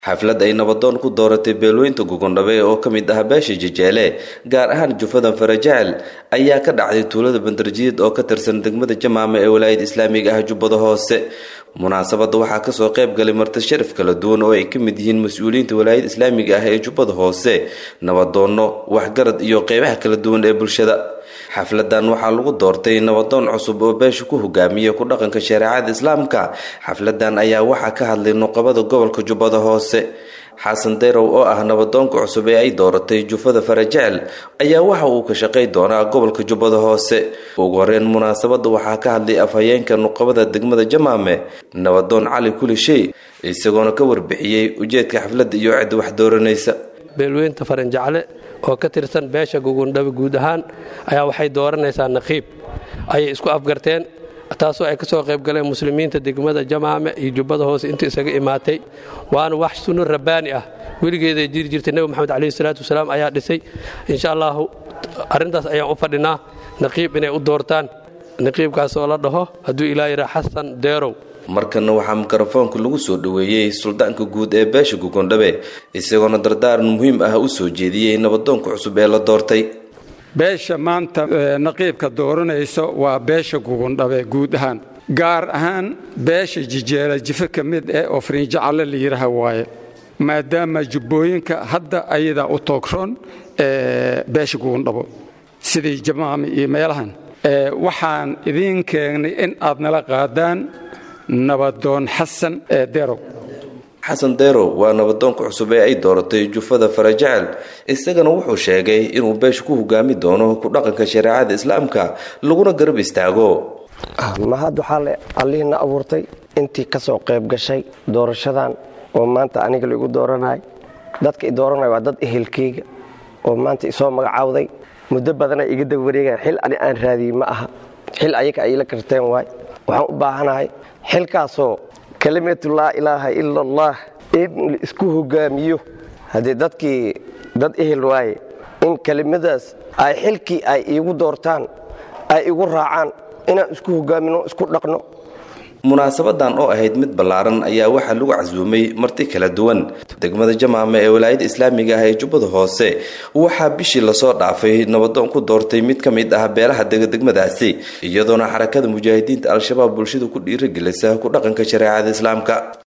xaflad ay nabadoon ku dooratay beelweynta gugondhabe oo ka mid ah beesha jejeele gaar ahaan jufadan farajecel ayaa ka dhacday tuulada bandarjiid oo ka tirsan degmada jamaame ee walaayada islaamiga ah jubbada hoose munaasabadda waxaa kasoo qayb galay marti sharaf kala duwan oo ay ka mid yihiin mas-uuliyiinta walaayada islaamiga ah ee jubbada hoose nabadoonno waxgarad iyo qeybaha kala duwan ee bulshada xafladan waxaa lagu doortay nabadoon cusub oo beesha ku hogaamiya ku dhaqanka shareecada islaamka xafladan ayaa waxaa ka hadlay nuqabada gobolka jubbada hoose xasan deyrow oo ah nabadoonka cusub ee ay dooratay jufada farajecel ayaa waxa uu ka shaqay doonaa gobolka jubbada hoose ugu horeyn munaasabadda waxaa ka hadlay afhayeenka nuqabada degmada jamaame nabadoon cali kulishey isagoona ka warbixiyey ujeedka xafladda iyo cidda wax dooranaysa beelweynta faranjecle oo ka tirsan beesha gugundhabe guud ahaan ayaa waxay dooranaysaa naqiib ayay isku afgarteen taasoo ay ka soo qayb galeen muslimiinta degmada jamaame iyo jubbada hoose inta isaga imaatay waana wax sunno rabbaani ah weligeeday jiri jirtay nebi moxamed caleyhi salaatu wasalaam ayaa dhisay insha allahu arrintaas ayaan u fadhinaa naqiib inay u doortaan naqiibkaas oo la dhaho hadduu ilaa yidhaa xasan deerow markana waxaa mikrofoonka lagu soo dhoweeyey suldaanka guud ee beesha gugondhabe isagoona dardaaran muhiim ah u soo jeediyey nabadoonka cusub ee la doortay beesha maanta naqiibka dooranaysa waa beesha gugundhabe guud ahaan gaar ahaan beesha jijeela jife ka mid eh oo fariinjacalle la yidhaaha waaye maadaama jubbooyinka hadda ayadaa u toogron beesha gugundhabo sidii jamaami iyo meelahan waxaan idiin keenay in aad nala qaadaan nabadoon xasan derow xasan derow waa nabadoonka cusub ee ay dooratay jufada farajecel isagana wuxuu sheegay inuu beesha ku hogaami doono ku dhaqanka shareecada islaamka laguna garab istaago mahad waxaa le allihiina abuurtay intii ka soo qayb gashay doorashadan oo maanta aniga laigu dooranay dadka i dooranaya waa dad ehelkeyga oo maanta isoo magacaawday muddo badana iga daba wareegaan xil ani aan raadiyey ma aha xil ayaga ay la karteen waay waxaan u baahanahay xilkaasoo kelimatu laa ilaaha ila allah in la isku hogaamiyo haddii dadkii dad ehel waaye in kelimadaas ay xilkii ay iigu doortaan ay igu raacaan inaan isku hogaamino isku dhaqno munaasabadan oo ahayd mid ballaaran ayaa waxaa lagu casuumay marti kala duwan degmada jamaame ee walaayada islaamiga ah ee jubbada hoose waxaa bishii lasoo dhaafay nabadoon ku doortay mid ka mid ah beelaha dega degmadaasi iyadoona xarakada mujaahidiinta al-shabaab bulshada ku dhiiragelisa ku dhaqanka shareecada islaamka